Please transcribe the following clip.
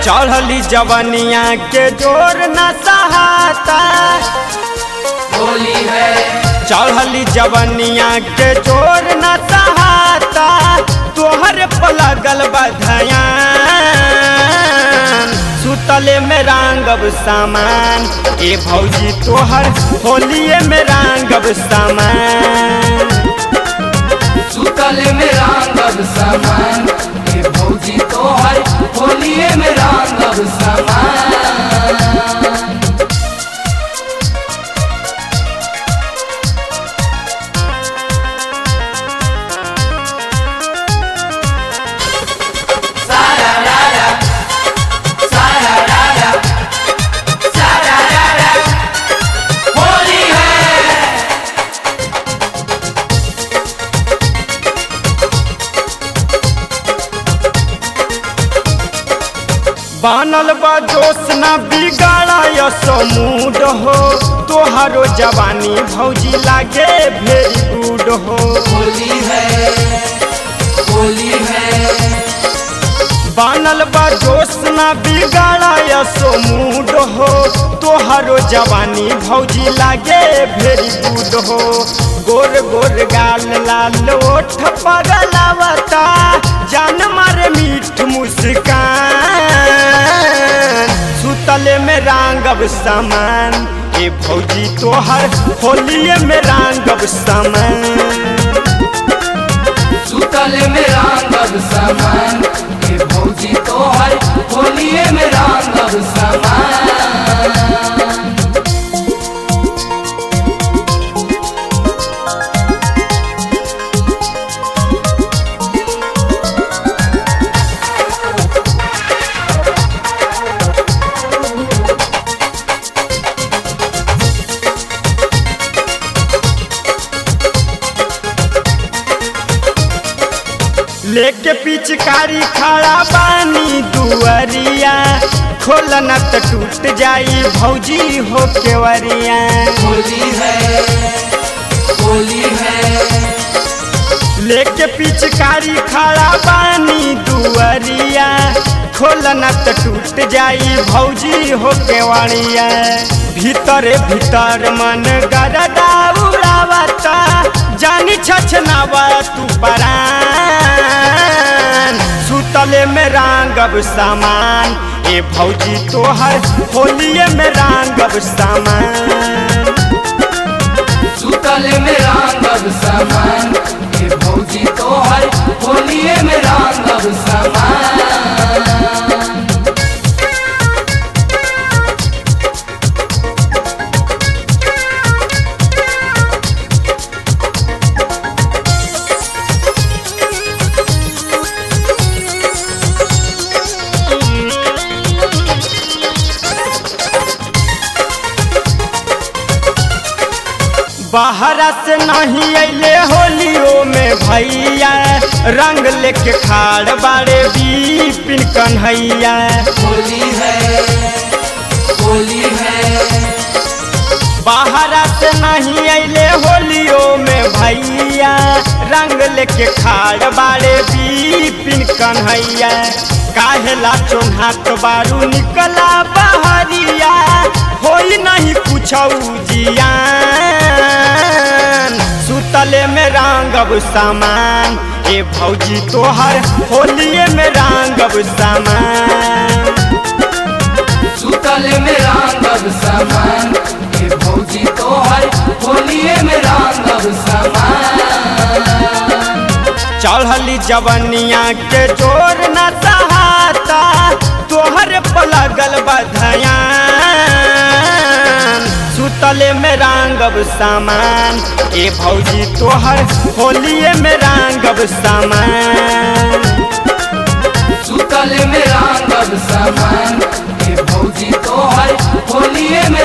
चढ़ली जवनिया के जोर न सहाता होली है चढ़ली जवनिया के जोर न सहाता तोहर पलगल बधयान सुतले में रांगब सामान ए भौजी तोहर होलिए में रांगब सामान सुतल में रांगब सामान ये भौजी तोहर होलिए में रांगब सामान सारा रारा सारा रारा सारा रारा होली है बनल बा जोश न बिगाड़ा यसो मूड हो तोहरो जवानी भौजी लागे भेरी गुड हो होली है होली है बनल बा जोश न बिगाड़ा यसो मूड हो तोहरो जवानी भौजी लागे भेरी गुड हो गोर गोर गाल लाल ओठ पगलावता जान मारे मीठ मुस्कान सुतले में रांगब सामान ए भौजी तोहर होलिए में रांगब सामान सुतल में रांगब सामान ये भौजी तोहर होलिए में रांगब सामान लेके पिचकारी खड़ा बानी दुअरिया खोलना त टूट जाई भौजी हो केवरिया होली है होली है लेके पिचकारी खड़ा बानी दुअरिया खोलना त टूट जाई भौजी हो केवरिया भीतरे भीतर मन गरदा उड़ावता जानी छछनावा तू परान सुतले में रांगब सामान ए भौजी तोहर होलिए में रांगब सामान सुतल में रांगब सामान ये भौजी तोहर होलिए में रांगब सामान बाहरा से नहीं अले होलियो में भैया रंग लेके खाड़ बाड़े बीपिन कन्हैया होली है होली है बाहरा से नहीं अले होलियो में भैया रंग लेके खाड़ बाड़े बीपिन कन्हैया काहेला चोन्हात बारू निकला बहरिया होई नहीं कुछ जियान सुतले में रांगब सामान ए भौजी तोहर होलिए में रांगब सामान सुतल में रांगब सामान ये भौजी तोहर होलिए में रांगब सामान चढ़ली जवनिया के जोर न सहाता तोहर पलगल बधयान सुतले में रांगब सामान ए भौजी तोहर होलिए में रांगब सामान सुतल में रांगब सामान ये भौजी तोहर होलिए में